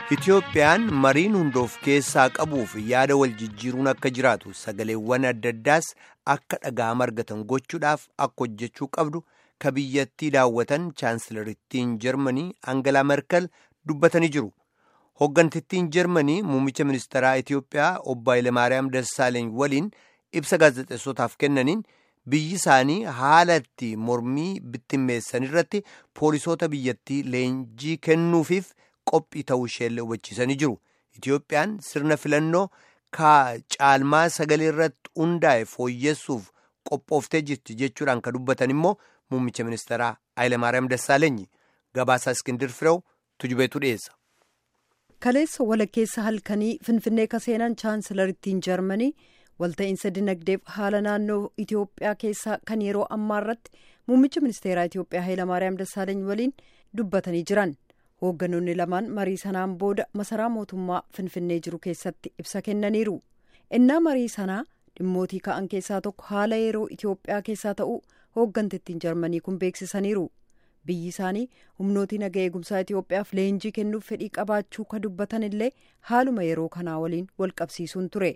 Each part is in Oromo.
Itoophiyaan mariin hundoof keessaa qabuuf yaada wal jijjiiruun akka jiraatu sagaleewwan adda addaas akka dhaga'ama argatan gochuudhaaf akka hojjechuu qabdu ka biyyattii daawwatan chaansilarittiin jarmanii Angalaa Merkel dubbatanii jiru. Hoggantittiin jarmanii muummicha ministeeraa Itoophiyaa obbo Hayilemaariyaam Dassaaleeny waliin ibsa gaazexeessotaaf kennaniin biyyi isaanii haala itti mormii bittimmeessan irratti poolisoota biyyattii leenjii kennuufiif qophii ta'uu isheellee hubachiisanii jiru. Itoophiyaan sirna filannoo caalmaa sagalee irratti hundaa'e fooyyessuuf qophooftee jirti jechuudhaan kan dubbatan immoo muummicha ministeeraa Hayilemaariyaam Dassaaleenyi gabaasaa Iskindir Firew tujubeetu dhiyeessa. Kaleessa walakkeessa halkanii Finfinnee kaseenan chaansilarittiin Jarmanii walta'iinsa dinagdeef haala naannoo Itoophiyaa keessaa kan yeroo ammaa irratti muummicha ministeeraa Itoophiyaa Hayilamaariyaam Dassaaleeny waliin dubbatanii jiran. Hoogganoonni lamaan marii sanaan booda masaraa mootummaa Finfinnee jiru keessatti ibsa kennaniiru. Innaa marii sanaa dhimmootii ka'an keessaa tokko haala yeroo Itoophiyaa keessaa ta'uu hooggantittiin Jarmanii kun beeksisaniiru. Biyyi isaanii humnootii naga eegumsaa Itoophiyaaf leenjii kennuuf fedhii qabaachuu ka dubbatan illee haaluma yeroo kanaa waliin wal qabsiisuun ture.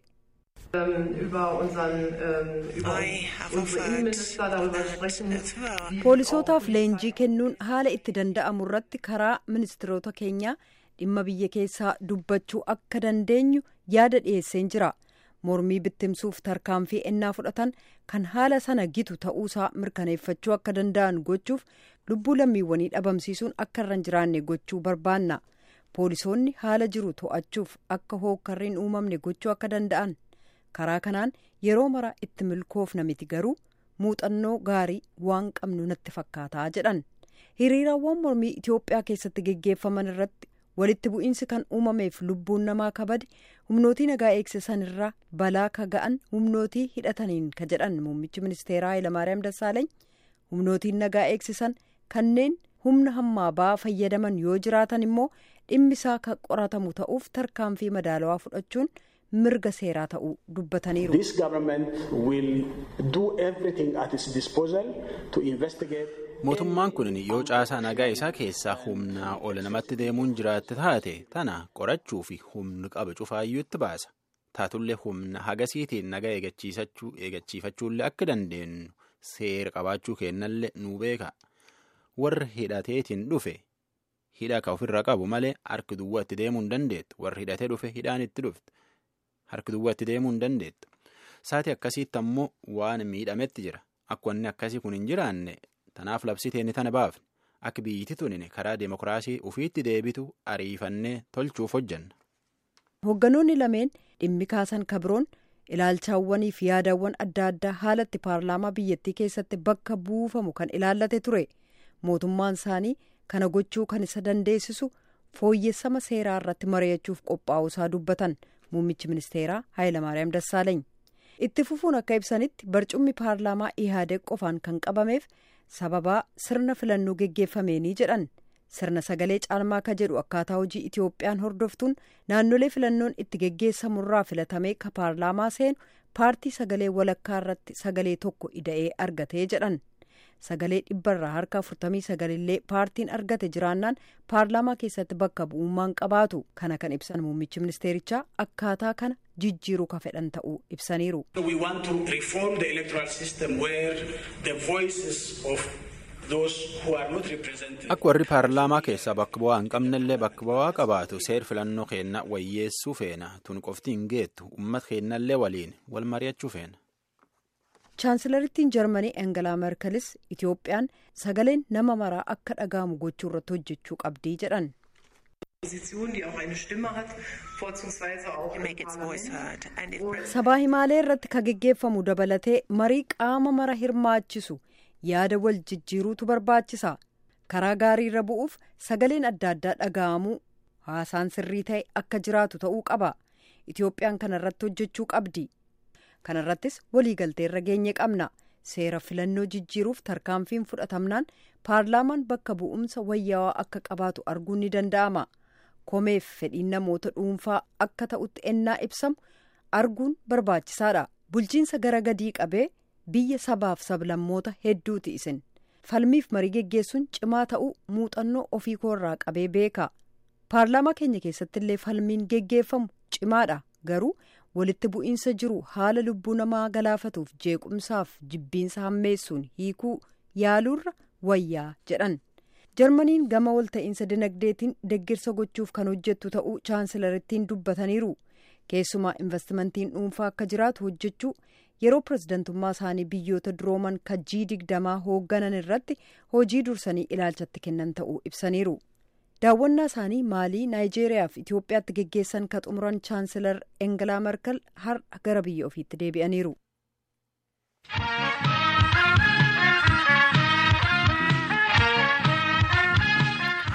poolisootaaf leenjii kennuun haala itti danda'amu irratti karaa ministiroota keenyaa dhimma biyya keessaa dubbachuu akka dandeenyu yaada dhiyeesseen jira mormii bittimsuuf tarkaanfii ennaa fudhatan kan haala sana gitu ta'uusaa mirkaneeffachuu akka danda'an gochuuf lubbuu lammiiwwanii dhabamsiisuun akka irra hin jiraanne gochuu barbaanna poolisoonni haala jiru to'achuuf akka hookkarriin uumamne gochuu akka danda'an. karaa kanaan yeroo mara itti milkoofna miti garuu muuxannoo gaarii waan qabnu natti fakkaataa jedhan hiriirawwan mormii Itoophiyaa keessatti geggeeffaman irratti walitti bu'iinsi kan uumameef lubbuun namaa kabade humnootii nagaa eegsisan irraa balaa ka ga'an humnootii hidhataniin ka jedhan muummichi ministeeraa Hayilamaariyaam Dassaaleeny humnootiin nagaa eegsisan kanneen humna hammaa ba'aa fayyadaman yoo jiraatan immoo dhimmisaa kan qoratamu ta'uuf tarkaanfii madaalawaa fudhachuun. mirga seeraa ta'uu dubbataniiru. mootummaan kun yoo caasaa nagaa isaa keessaa humnaa ol namatti deemuun jiraatte taate tana qorachuu fi humni qaba cufaayyuu itti baasa taatullee humna hagasiitiin nagaa eegachiifachuullee akka dandeenyu seera qabaachuu kennallee nu beeka warri hidhateetiin dhufe hidha ka ofirraa qabu malee harki duwwaa itti deemuu hin dandeettu warri hidhatee dhufe hidhaan itti dhufte. harki duwwaa itti deemuu hin dandeettu saati akkasiitti ammoo waan miidhametti jira akka wanni akkasii kun hin jiraanne tanaaf labsiteenni tana baafne akka biyyiti tunin karaa deemokiraasii ufiitti deebitu ariifannee tolchuuf hojjanna. hoogganoonni lameen dhimmi kaasan kabroon ilaalchaawwanii fi yaadawwan adda addaa haalatti paarlaamaa biyyattii keessatti bakka buufamu kan ilaallate ture mootummaan isaanii kana gochuu kan isa dandeessisu fooyyessama seeraa irratti mari'achuuf qophaa'uusaa dubbatan. muummichi ministeeraa Hayilamaariyaam Dassaaleeny itti fufuun akka ibsanitti barcummi paarlaamaa ihaadeeg qofaan kan qabameef sababaa sirna filannoo geggeeffameenii jedhan sirna sagalee caalmaa ka jedhu akkaataa hojii Itoophiyaan hordoftuun naannolee filannoon itti geggeessamurraa filatamee ka paarlaamaa seenu paartii sagalee walakkaa irratti sagalee tokko ida'ee argatee jedhan. sagalee dhibbarraa harka afurtamii sagalillee paartiin argate jiraannaan paarlaamaa keessatti bakka bu'ummaan qabaatu kana kan ibsan muummichi ministeerichaa akkaataa kana jijjiiruu ka fedhan ta'uu ibsaniiru. akka warri paarlaamaa keessaa bakka bu'aa hin qabnellee bakka bu'aa qabaatu seer filannoo keenna wayyeessuu feena tun qofti hin geettu uummata keennallee waliin wal mari'achuu feena. chaansilarittiin jarmanii engelaa merkelis itoophiyaan sagaleen nama maraa akka dhaga'amu gochuu irratti hojjechuu qabdii jedhan. sabaa himaalee irratti ka geggeeffamu dabalatee marii qaama mara hirmaachisu yaada wal jijjiiruutu barbaachisa karaa gaarii irra bu'uuf sagaleen adda addaa dhaga'amuu haasaan sirrii ta'e akka jiraatu ta'uu qaba itoophiyaan kana irratti hojjechuu qabdi. kana irrattis waliigaltee irra geenye qabna seera filannoo jijjiiruuf tarkaanfiin fudhatamnaan paarlaamaan bakka bu'umsa wayyaawaa akka qabaatu arguun ni danda'ama komeef fedhiin namoota dhuunfaa akka ta'utti ennaa ibsamu arguun barbaachisaadha bulchiinsa gara gadii qabee biyya sabaaf sablammoota hedduuti isin falmiif marii geggeessuun cimaa ta'uu muuxannoo ofii koorraa qabee beeka paarlaamaa keenya keessatti illee falmiin geggeeffamu cimaadha garuu walitti bu'iinsa jiru haala lubbuu namaa galaafatuuf jeequmsaaf jibbiinsa hammeessuun hiikuu yaaluurra wayyaa jedhan jarmaniin gama walta'iinsa dinagdeetiin deggirsa gochuuf kan hojjettu ta'uu chaansilarittiin dubbataniiru keessumaa investimentiin dhuunfaa akka jiraatu hojjechuu yeroo pirezidantummaa isaanii biyyoota durooman kajjii digdamaa hoogganan irratti hojii dursanii ilaalchatti kennan ta'uu ibsaniiru. daawwannaa isaanii maalii naayijeeriyaa fi itiyoophiyaatti geggeessan ka xumuran chaansilar engelaa merkel har'a gara biyya ofiitti deebi'aniiru.